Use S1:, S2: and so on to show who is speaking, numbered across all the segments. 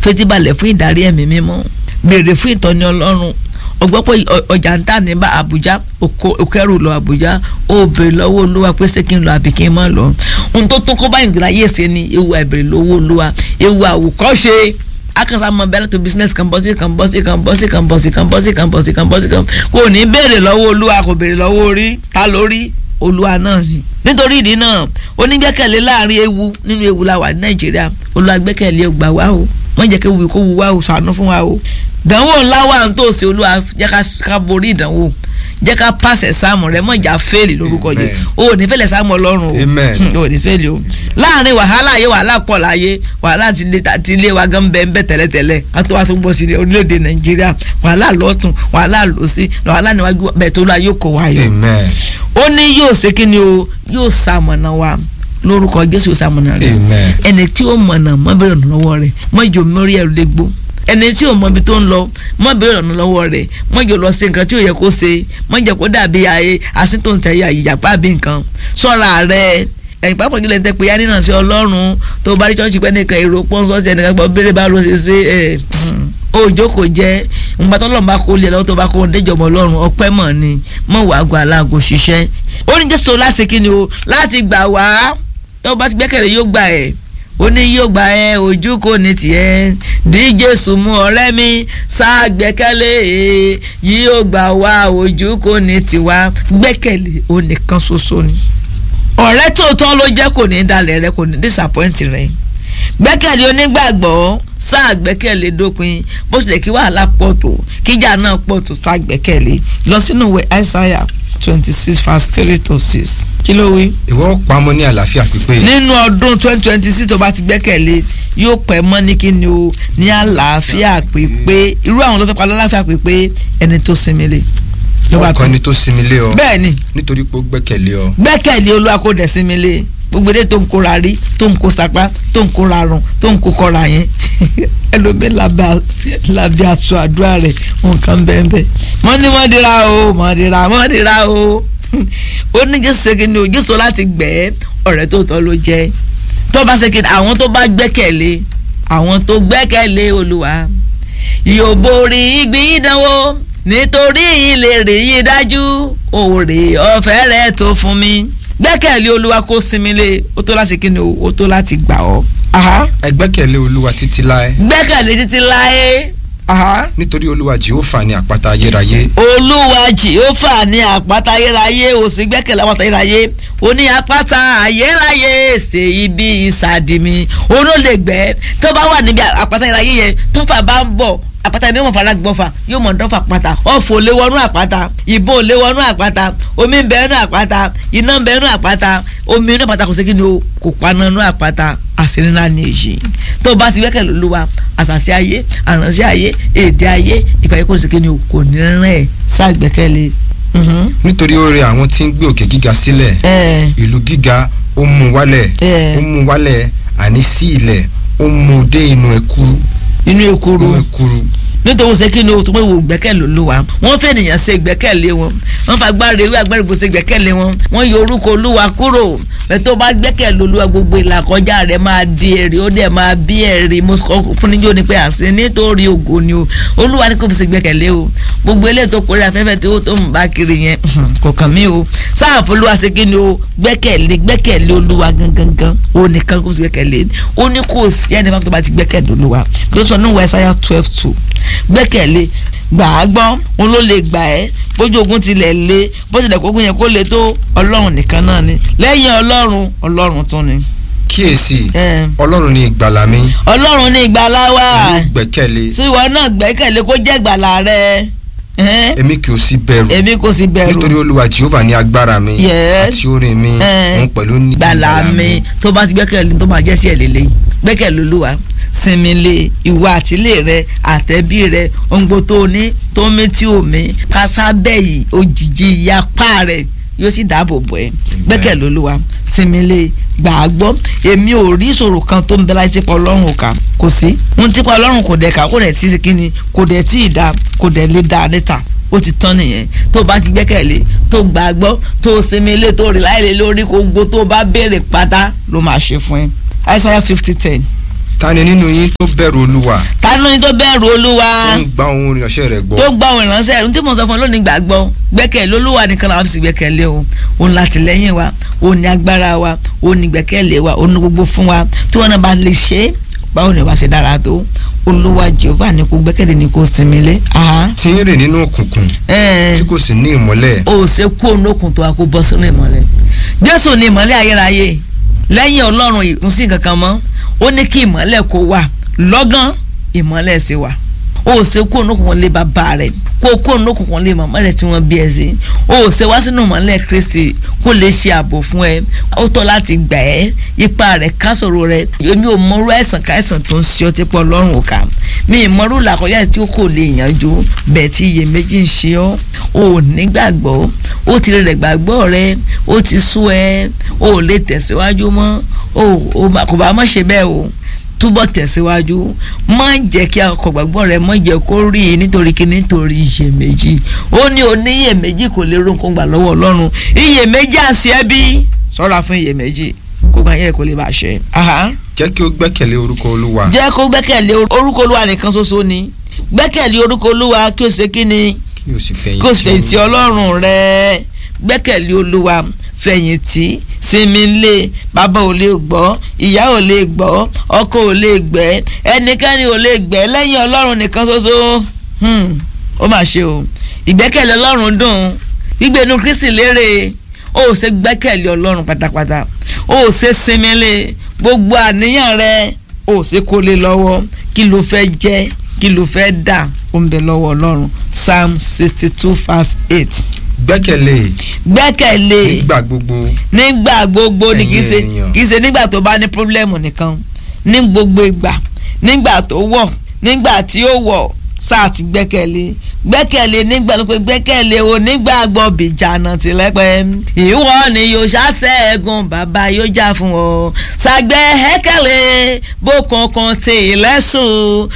S1: fetíbalẹ̀ fún ìdarí ẹ̀mí mímọ́ béèrè fún ìtọ́ni ọlọ́run ọgbọ́n pé ọjà ń tà ní bá Àbújá òkèrò lọ Àbújá ó béèrè lọ́wọ́ Olúwa pé ṣé kí n lọ àbí kí n má lọ ohun tó tó kó báyìí gbìlá yé ṣe ni ewu àìbèrè lọ́wọ́ Olúwa ewu àwòkọ́ṣe akasa mọ bẹ́ẹ̀ tó business kan bọ́ sí kan bọ́ sí kan bọ́ sí kan bọ́ sí kan bọ́ sí kan bọ́ sí kan bọ́ sí kan kò ní béèrè lọ́wọ́ Olúwa kò béèrè lọ́wọ́ orí ta lórí Olúwa náà ni nítorí ìdí náà onígbẹ́kẹ̀lé láàrin ewu nínú ewu la wà ní Nàìjíríà Olúwa gbẹ́kẹ̀lé ọgbà wa o wọ́n jẹ́ kí ewu kó wu wa o ṣàánú fún wa o ìdánwò ńlá wà ń tòsí Olúwa jẹ́ ká borí ìdánwò jẹ́ ká pàṣẹ sáàmù rẹ mọ̀jà fẹ́ẹ̀lì lórúkọ yìí o ò ní fẹ́lẹ̀ sáàmù ọlọ́run o ò ní fẹ́ẹ̀lì o láàrin wàhálà yé wàhálà pọ̀ láyé wàhálà ti ilé wa gan bẹ́ẹ̀ bẹ́ẹ̀ tẹ́lẹ̀tẹ́lẹ̀ ká tó wá tó gbọ́ sí orílẹ̀-èdè nàìjíríà wàhálà lọ́tún wàhálà lọ́sí wàhálà níwájú bẹ́ẹ̀ tó lọ́wọ́ yóò kó wa yọ. ó ní yóò ṣe kí ni o yóò ṣamọ̀nà wa lórúkọ jésù yóò ṣamọ̀nà rẹ ẹni tí ó mọ̀nà mọ́ bẹ̀rẹ̀ lọ́wọ́ rẹ̀ mọ́ ìjọ mẹ́rí ẹ̀rù lé gbó ẹni tí ò mọ ibi tó ń lọ mọ béèrè ọ̀nà lọ́wọ́ rẹ̀ mọ jò lọ sí nǹkan tí ò yẹ kó ṣe mọ jẹ́ kó dàbí ayé asíntòǹtẹ̀yà ìyàpá bí nǹkan sọ́ra rẹ̀ ẹ̀yìn pápá jùlọ ẹ̀ńtẹ́ pé yánínà sí ọlọ́run tó bá rí chọ́ọ̀chì pẹ́ nìkan èrò pọ́ńsọ́ọ̀sì ẹnìkan gbọ́ béèrè bá ló ṣe ṣe ẹ̀ òjò kò jẹ́ nǹkan tó lọ́nà bá kó lé lọ́wọ́ tó bá kó déjọba ọlọ́run ọpẹ́ mọ̀ ni mọ̀ wàá gba aláàgò ṣiṣẹ́ ó ní jésù láti kí ni o láti gbà wá tó bá ti gbẹ́kẹ̀lé yóò gbà ẹ̀ ó ní yóò gba ẹ ojú kò ní tiẹ̀ dí Jésù mú ọ̀rẹ́ mi sá gbẹ́kẹ̀lé yóò gbà wá ojú kò ní tiwa gbẹ́kẹ̀lé ó nìkan ṣoṣo ni. ọ̀rẹ́ tòótọ́ ló jẹ́ kò ní dalẹ̀ rẹ kò ní disappoint rẹ gbẹ́kẹ̀lé onígbàgbọ́ sá gbẹ́kẹ̀lé dópin bó tilẹ̀ kí wàhálà pọ̀ tó kíjà náà pọ̀ tó sá gbẹ́kẹ̀lé lọ sínú ìwé Aísáyà twenty six verse three to six kí ló wí.
S2: ìwọ pamọ́ ní àlàáfíà pípé.
S1: nínú ọdún twenty twenty six tó bá ti gbẹ́kẹ̀lé yóò pẹ́ mọ́ ní kí ni o ní àlàáfíà pípé irú àwọn ló fẹ́ pa lálàáfíà pípé ẹni tó sinmi lé.
S2: ọkàn ni tó sinmi lé ọ.
S1: bẹ́ẹ̀ni.
S2: nítorí pé ó gbẹ́kẹ̀lé ọ.
S1: gbẹ́kẹ̀lé olúwa kó dẹ̀ sinmi lé gbogbo èdè tó ń kóra rí tó ń kó sapá tó ń kóra rùn tó ń kó kọra yẹn ẹlòmíín lábẹ́ aṣọ àdúrà rẹ̀ nǹkan bẹ́ẹ̀ bẹ́ẹ̀ wọ́n ní wọ́n dira o wọ́n dira wọ́n dira o ó ní jésù ṣèkì ni o jésù láti gbẹ́ ọ̀rẹ́ tó tọ́ ló jẹ́ tó bá ṣèkì àwọn tó bá gbẹ́kẹ̀lé àwọn tó gbẹ́kẹ̀lé olúwa yóò borí ìgbín ìdánwò nítorí ìlérí yìí dájú òòrè ọ̀fẹ́ rẹ̀ tó fún mi gbẹ́kẹ̀lé olúwa kó sinmi lé o tó láti kí ni o o tó láti gbà ọ́.
S2: ẹ gbẹ́kẹ̀lé olúwa títí láé.
S1: gbẹ́kẹ̀lé títí láé.
S2: nítorí olúwa jehova ní àpáta ayérayé.
S1: olúwa jehova ní àpáta ayérayé o sì gbẹ́kẹ̀lé àpáta ayérayé o ní àpáta ayérayé ṣe ibi ìsàdì mi o ló lè gbẹ́ tó bá wà níbi àpáta ayérayé yẹn tó fà bá ń bọ̀ àpáta ni yóò mọ̀ fara gbọ́fà yóò mọ̀ dọ́fà pátá ọ̀fọ̀ lé wọnú àpáta ìbọn lé wọnú àpáta omi ń bẹ nú àpáta iná ń bẹ nú àpáta omi inú àpáta kò sí kí ni o kò paná nú àpáta àṣírí ńlá ni èyí tó o bá ti gbẹ́kẹ̀lé Olúwa àṣàṣì ayé àránṣẹ́ ayé èdè ayé ìpàdé kò sí kí ni o kò ní rìn ẹ̀ ṣàgbẹ́kẹ̀lé.
S2: nítorí ó rẹ àwọn tí ń gbé òkè gíga sílẹ̀ ìlú gíga ó mú wálẹ̀ ó mú wálẹ̀ àní sí ilẹ̀ ó mú dé inú ẹ̀kú
S1: inú ekuru
S2: inú ẹ̀kúrú
S1: nítorí ṣe kí ni o tó pé wò gbẹ́kẹ̀lé olúwa wọ́n fẹ́ ènìyàn ṣe gbẹ́kẹ̀lé wọn wọ́n fa agbára ewé agbára ìbò ṣe gbẹ́kẹ̀lé wọn wọ́n yọ orúkọ olúwa kúrò bẹ́ẹ̀ tó bá gbẹ́kẹ̀lé olúwa gbogbo ìlàkọjá rẹ̀ máa di èrè ó dẹ̀ máa bí èrè mo sọ fún níjó ni pé àṣẹ nítorí ògo ni o olúwa ni kò fi ṣe gbẹ́kẹ̀lé o gbogbo eléyìí tó kórè afẹ́fẹ́ tí ó tó ń bá kiri yẹn kò kàn mí o sáàfù olúwa ṣe kí ni o gbẹ́kẹ̀lé gbẹ́kẹ̀lé olúwa gangan o nìkan kò sí gbẹ́kẹ̀lé o ní kò sí ẹni fún tó bá ti gbẹ́kẹ̀lé olúwa kí ló sọ ní Isaiah twelve two gbẹ́kẹ̀lé gbà á gbọ́ òun ló lè gbà ẹ́ bójú ogun tilẹ̀ lé bó tilẹ̀ kógun yẹn kó lè tó ọlọ́run nìkan náà ni lẹ́yìn ọlọ́run ọlọ́run tún ni.
S2: kíyèsí ọlọ́run ní ìgbàlà mi.
S1: ọlọ́run ní ìgbàlà wa.
S2: èmi gbẹ́kẹ̀lé.
S1: tí ìwọ náà gbẹ́kẹ̀lé kó jẹ́ ìgbàlà rẹ.
S2: èmi kì í sí bẹ̀rù.
S1: èmi kò sí bẹ̀rù.
S2: nítorí olúwa jehova ní agbára mi.
S1: Yes.
S2: àti orin mi. òun pẹ̀lú ní
S1: ìgbàlà mi tó bá ti gbẹ́kẹ̀lé tó máa jẹ́ sí ẹ̀ lélẹ́yìn gbẹ́kẹ̀lé olúwa sinmi lé ìwà àtìlé rẹ àtẹ̀bí rẹ òǹgbò tó ní tó mí tí ò mí kásábẹ́ yìí òjijì ìyapa rẹ yóò sì dáàbò bò ẹ́ gbẹ́kẹ̀lé olúwa sinmi lé gbàgbọ́ èmi ò rí ìṣòro kan tó ń bẹ láti tipa ọlọ́run kà kò sí ohun tipa ọlọ́run kò dẹ̀ ká kò dẹ̀ tí kíni kò dẹ̀ tí ì dá kò dẹ̀ lè dá níta ó ti tán nìyẹn tó bá ti gbẹ́kẹ̀lé tó gbàgbọ́ tó sinmi lé tó rí láìlè lórí kó gbó tó bá béèrè pátá ló máa ṣe fún ẹ Isaiah fifty ten
S2: ta ni nínú yín tó bẹ̀rù olúwa
S1: ta ló ní tó bẹ̀rù olúwa
S2: tó ń gba ohun ìránṣẹ́ rẹ̀ gbọ́
S1: tó gba òun ìránṣẹ́ rẹ̀ ní tí mo sọ fún ọ lónìí gbàgbọ́ gbẹ́kẹ̀lé olúwa nìkan làwọn fi sì gbẹ́kẹ̀lé o òun látìlẹ́yìn wa òun ní agbára wa òun ní gbẹ́kẹ̀lé wa òun ní gbogbo fún wa tí wọn náà bá lè ṣe é báwo ni wàá ṣe dára tó olúwa jehova ni kò gbẹ́kẹ̀lé ni kò sinmi lé.
S2: tí ń rìn nínú òkùnkùn tí kò sì ní ìmọ́lẹ̀.
S1: o ṣe kú òun lókun tó a kó bọ́ sínú ìmọ́lẹ̀ jésù ni ìmọ́lẹ̀ ayérayé lẹ́yìn ọlọ́run ìmúsí kankan mọ́ ó ní kí ìmọ́lẹ̀ kó wà lọ́gán ìmọ́lẹ̀ sì wà o ṣe kú òun lókun lé bàbá rẹ̀ kó kú òun lókun lé màmá rẹ̀ tí wọ́n bí ẹ sí o ṣe wá sínú ìmọ́lẹ̀ kristi kó lè ṣe ààbò fún ẹ ó tọ́ láti gbà ẹ́ ipa rẹ̀ kásòro rẹ̀ èmi ò mọrú àìsàn káìsàn tó ń ṣe ọtí pọ̀ lọ́rùn òkà mi ì mọrú làkọjá tí ó kò lè yànjú bẹ́ẹ̀ tí iyèméjì ń ṣe ọ́ o ò nígbàgbọ́ ó ti rẹ̀ gbàgbọ́ rẹ ó ti sú ẹ o ò lè tẹ̀síwájú mọ́ o kò bá má ṣe bẹ́ẹ̀ o túbọ̀ tẹ̀síwájú má jẹ́ kí ọkọ̀ gbàgbọ́ rẹ má jẹ́ kó rí i nítorí kí nítorí iyèméjì ó ní oníyèméjì kò lè ronú gbà lọ́wọ́ ọlọ́run iyèméjì àṣẹ ẹbí ṣọ́ra fún iyèméjì kó gbà yẹ kó lè bá ṣe.
S2: jẹ́ kí ó gbẹ́kẹ̀lé orúkọ olúwa.
S1: jẹ́ kó gbẹ́kẹ̀lé orúkọ olúwa nìkan ṣoṣo ni gbẹ́kẹ̀lé orúkọ olúwa kí o ṣe kí ni
S2: kí o sì
S1: kí o sì fẹ̀yìntì ọlọ́run rẹ gbẹ́kẹ̀lé olúwa fẹ̀yìntì sinmi lé bàbá ò lè gbọ́ ìyá ò lè gbọ́ ọkọ ò lè gbẹ́ ẹnikẹ́ni ò lè gbẹ́ lẹ́yìn ọlọ́run nìkan ṣoṣo ó mà ṣe o ìgbẹ́kẹ̀lé ọlọ́run dùn gbígbénu kristi lérè ó ò ṣe gbẹ́kẹ̀lé ọlọ́run pátápátá ó ò ṣe sinmi lé gbogbo àníyàn rẹ ó ò ṣe kó lé lọ́wọ́ kí ló fẹ́ jẹ́ kí ló fẹ́ dà ó ń bẹ lọ́wọ́ ọlọ́run psalm sixty two verse eight
S2: gbẹ́kẹ̀lé.
S1: gbẹ́kẹ̀lé.
S2: nígbà gbogbo.
S1: nígbà gbogbo ni kì í ṣe
S2: ènìyàn.
S1: kì í ṣe nígbà tó bá ní pírọ́blẹ́mù nìkan ní gbogbo ìgbà nígbà tó wọ̀ nígbà tí ó wọ̀ sáà ti gbẹ́kẹ̀lé gbẹ́kẹ̀lé nígbà tó pé gbẹ́kẹ̀lé o nígbà gbọ́ bìjànà tìlẹ́pẹ́ ìwọ ni yóò ṣàṣẹ́gun bàbá yóò jà fún ọ ṣàgbẹ́kẹ̀lé bó kankan tè lẹ́sùn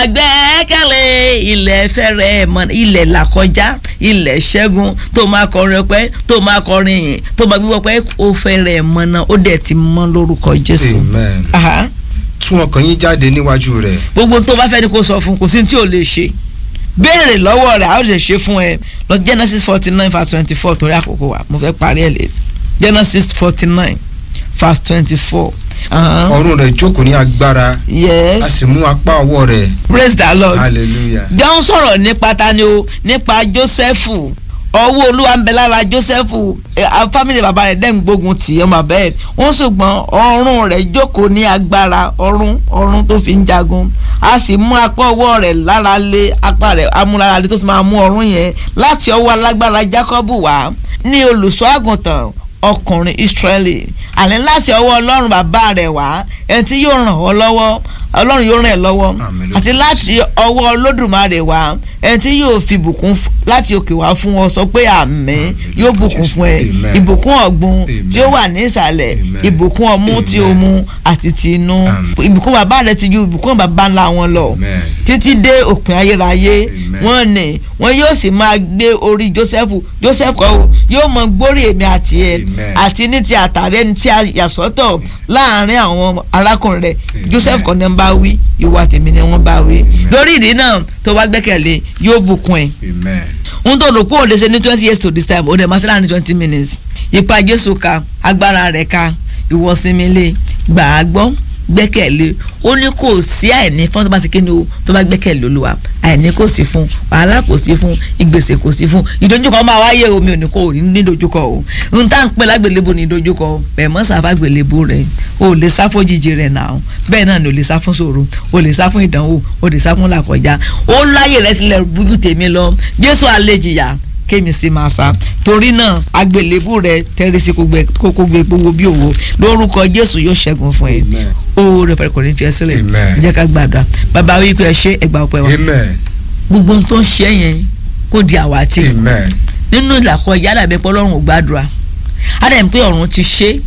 S1: ṣàgbẹ́kẹ̀lé ilẹ̀ fẹ́rẹ̀ mọ́ ilẹ̀ làkọjá ilẹ̀ ṣẹ́gun tó máa kọrin ọpẹ́ tó máa kọrin yìn tó máa gbígbọ́ pé ó fẹ́rẹ̀ mọ́ náà ó dẹ̀ ti mọ́ lórúkọ Jésù.
S2: amen.
S1: Aha
S2: tún ọkàn yín jáde níwájú rẹ̀.
S1: gbogbo tó bá fẹ́ ni kó sọ fún kò sí tí ò lè ṣe béèrè lọ́wọ́ rẹ̀ a ó lè ṣe fún ẹ lọ Genesis forty nine verse twenty four torí àkókò wa mo fẹ́ parí ẹ̀ lé Genesis forty nine verse twenty four.
S2: ọrùn rẹ̀ jókòó ní agbára.
S1: yes
S2: a sì mú apá ọwọ́ rẹ̀.
S1: praise the lord.
S2: hallelujah.
S1: jọ ń sọ̀rọ̀ nípa tani o nípa Jósẹ́fù ọwọ́ olúwa ń bẹ lára Jósẹ́fù fámìlì bàbá rẹ̀ dẹ́n gbógun tì í ọmọ bẹ́ẹ̀ wọ́n ṣùgbọ́n ọrùn rẹ̀ jókòó ní agbára ọrùn ọrùn tó fi ń jagun a sì mú apá ọwọ́ rẹ̀ lára lé apá rẹ̀ amúlára lé tó fi máa mú ọrùn yẹn láti ọwọ́ alágbára Jákọ́bù wá ní olùṣọ́ àgùntàn ọkùnrin Ísírẹ́lì àní láti ọwọ́ ọlọ́run bàbá rẹ̀ wá ẹni tí yóò ràn ọ́ lọ́wọ́ ọlọ́run yóò ràn ẹ́ lọ́wọ́ àti láti ọwọ́ olódùmarè wá ẹni tí yóò fi bùkún láti òkè wá fún ọ sọ pé àmín yóò bùkún fún ẹ ìbùkún ọ̀gbun tí ó wà ní ìsàlẹ̀ ìbùkún ọmú tí ó mu àti ti inú ìbùkún bàbá rẹ ti ju ìbùkún bàbá ńlá wọn lọ títí dé òpin ayérayé wọn ni wọn yóò sì máa gbé orí Joseph Joseph kọ́ yóò mọ gbórí èmi àti ẹ àti ní ti àtàrí ẹni tí a yà sọ́tọ̀ láàrin àwọn arákùnrin rẹ̀ Joseph kọ́ ni wọ́n bá wí ìwà tèmi ni wọ́n bá wí. lórí ìdí náà tó bá gbẹ́kẹ̀lé yóò bùkún ẹ̀. ohun tó rò pé òde ṣe ní twenty years to this time òde máa ṣe láàrin twenty minutes. ipa Jésù ka agbára rẹ̀ ka ìwọ́símilé gbà á gbọ́ gbẹ́kẹ̀lé ó ní kò sí àìní fún tó bá ṣe kí ni o tó bá gbẹ́kẹ̀lé Olúwa àìní kò sí fún wàhálà kò sí fún ìgbésẹ̀ kò sí fún ìdojúkọ máa wáyé omi ò ní kò ní ní ìdojúkọ o n tá n pè lágbèlébo ní ìdojúkọ bẹ́ẹ̀ mọ́ sáfà gbèlébo rẹ̀ o lè sá fún jíjì rẹ̀ náà bẹ́ẹ̀ náà ni o lè sá fún ṣòro o lè sá fún ìdánwò o lè sá fún làkọjá ó láyè rẹ̀ sílẹ̀ bújú tèmi lọ Jésù àlejìyà kémi sí máa sá torí náà agbèlébù rẹ tẹrí sí kókó gbé gbogbo bí òwò lórúkọ Jésù yóò ṣẹ́gun fún ẹ ó rẹ fẹ́ kò ní fi ẹ sílẹ̀ jẹ́ ká gbàdúrà bàbá wí pé ẹ ṣe ẹgbà ọpẹ́ wa gbogbo ohun tó ń ṣe yẹn kó di àwátì nínú ìlàkọjá dàbí pé Ọlọ́run ò gbàdúrà á dẹ̀ ń pé ọ̀run ti ṣe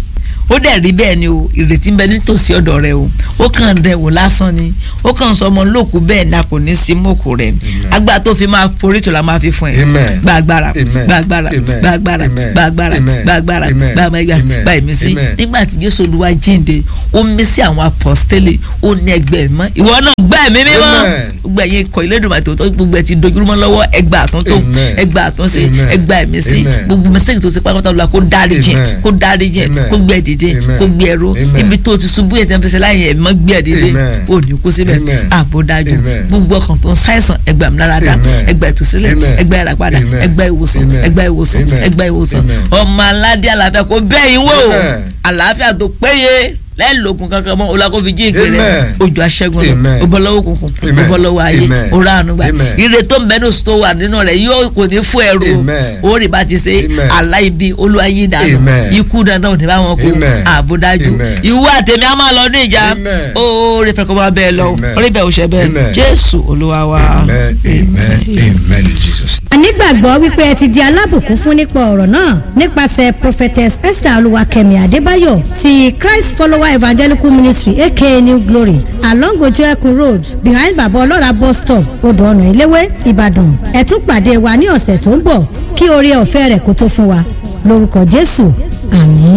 S1: ó dẹ̀ rí bẹ́ẹ̀ ni o ìrètí ń bẹ nítòsí ọ̀dọ̀ rẹ o ó kàn dẹ̀ wò lásán ni ó kàn sọ ọmọ lóòkù bẹ́ẹ̀ ni a kò ní sí mọ́kù rẹ̀ agbára tó fi máa forí tó la máa fi fún ẹ
S2: Amen.
S1: gba agbára
S2: Amen.
S1: gba agbára
S2: Amen.
S1: gba agbára
S2: Amen.
S1: gba agbára
S2: Amen.
S1: gba agbára
S2: Amen.
S1: gba agbára
S2: Amen.
S1: gba ìmísí
S2: Amen.
S1: nígbà tí Jésù Olúwa jíǹde ó mí sí àwọn apọ́stélì ó ní ẹgbẹ́ mọ́ ìwọ náà gbá ẹ̀mí mímọ́
S2: Amen.
S1: gbogbo ẹ̀yin ikọ̀ ìlédùnmọ̀ tó tó gbogbo ẹ̀ ti dojúrúmọ́ lọ́wọ́ ẹgbà àtúntò
S2: Amen.
S1: ẹgbà àtúnṣe
S2: Amen.
S1: ẹgbà ẹ̀mí sí
S2: Amen.
S1: gbogbo mistake tó ti pátápátá lọ́la kó dárí jìn
S2: Amen.
S1: kó dárí jìn
S2: Amen.
S1: kó gbé ẹ dìde
S2: Amen.
S1: kó gbé ẹ ró
S2: Amen.
S1: ibi tó ti ṣubú yẹn tí wọ́n fi ṣe láyé ẹ̀ mọ́ gbé ẹ dìde
S2: Amen.
S1: ò ní kú síbẹ̀
S2: Amen.
S1: ààbò dájú
S2: Amen.
S1: gbogbo ọkàn tó ń ṣàìsàn ẹgbà mi lára dá
S2: Amen.
S1: ẹgbà ìtúsílẹ̀
S2: Amen.
S1: ẹgbà ìràpadà
S2: Amen.
S1: ẹgbà ìwòsàn
S2: Amen.
S1: ẹgbà ìwòsàn
S2: Amen.
S1: ẹgbà ìwòsàn
S2: Amen.
S1: ọmọ aládé àlàáfíà kó bẹ́ẹ̀ yín wò
S2: Amen.
S1: àlàáfíà tó péye lẹ́ẹ̀lógún kankan mọ́ ọlákó fi jí ìgbé rẹ̀
S2: Amen.
S1: ojú aṣẹ́gun
S2: Amen.
S1: lọ ó bọ́ lọ́wọ́ òkùnkùn ó
S2: Amen.
S1: bọ́ lọ́wọ́ ayé
S2: Amen.
S1: ó rà àánú gbà
S2: Amen.
S1: ire tó ń bẹ ní oṣù tó wà nínú rẹ̀ yóò kò ní fún ẹrù
S2: Amen.
S1: ó rí bá ti ṣe
S2: Amen.
S1: aláìbí olúwayé dànù
S2: Amen.
S1: ikú dandan ò ní bá wọn kú
S2: Amen.
S1: ààbò dájú
S2: Amen.
S1: ìwọ àtẹ̀mí á máa lọ ní ìjà
S2: Amen.
S1: ó rí fẹ́ kó máa bẹ́ẹ̀ lọ
S2: Amen.
S1: ó rí bẹ́ẹ̀ ò ṣe bẹ́ẹ̀
S2: Amen.
S1: jésù olúwa wa.
S2: amen amen amen in jesus
S3: a nígbàgbọ́ wípé ẹ ti di alábùkún fún nípa ọ̀rọ̀ náà nípasẹ̀ prophetess esther olúwakẹ́mi adébáyọ̀ ti christ follower evangelical ministry aka new glory along ojú ẹkùn road behind baba ọlọ́ra bus stop odò ọ̀nà ìléwé ìbàdàn ẹ tún pàdé wa ní ọ̀sẹ̀ tó ń bọ̀ kí oore ọ̀fẹ́ rẹ̀ kó tó fún wa lórúkọ jésù àmín.